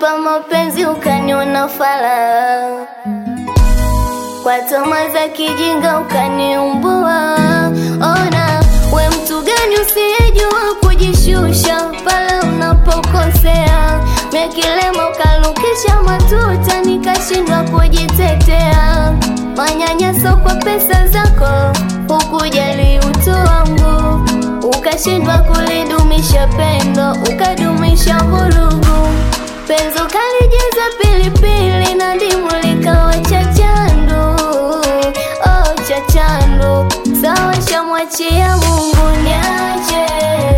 Ukanipa mapenzi ukaniona fala, kwa tama za kijinga ukaniumbua. Ona we mtu gani usiyejua kujishusha pale unapokosea, mekilema ukalukisha matuta, nikashindwa kujitetea. Manyanyaso kwa pesa zako, hukujali utu wangu, ukashindwa kulidumisha pendo, ukadumisha vurugu. Penzi ukalijaza pilipili na ndimu likawa chachandu, oh chachandu. Sawa, shamwachia Mungu, niache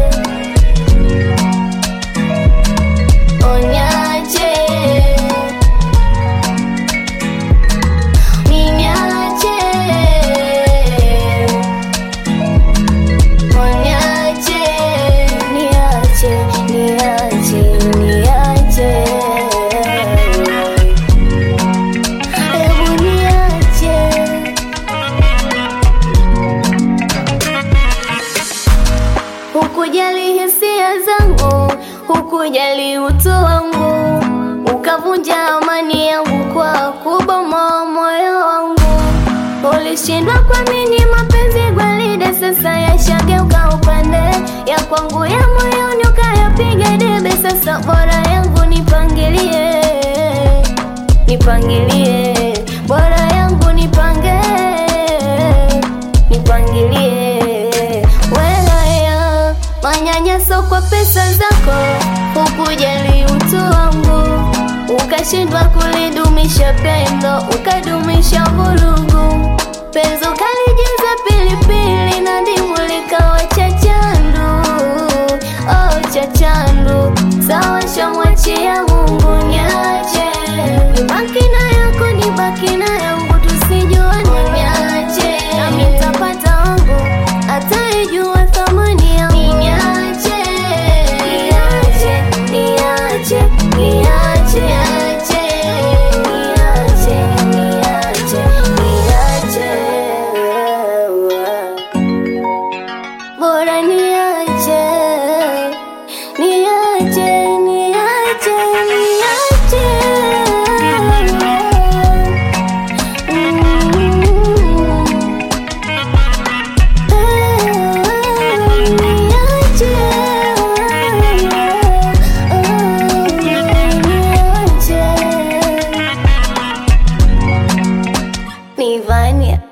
Onyache Ninyache Onyache Niache Niache Niache Hebu niache Hukujali hisia zangu, hukujali utu wangu, ukavunja amani yangu kwa kubomoa moyo wangu. Ulishindwa kuamini mapenzi gwaride, sasa yashageuka upande ya kwangu ya moyoni, ukayapiga debe. Sasa bora yangu nipangilie, nipangilie, bora yangu nipange, nipangilie wewe manyanyaso kwa pesa zako, hukujali utu wangu, ukashindwa kulidumisha pendo, ukadumisha vurugu. Penzi ukalijaza pilipili na ndimu likawa chachandu, oh chachandu. Sawa, shamwachia Mungu, niache nibaki na yako, nibaki na yangu, tusijuane, niache nami nitapata wangu ataijua thamani yangu. Niache, niache, niache, niache, niache, niache, niache, niache. Bora niache, niache, niache, niache. Mm. Nivania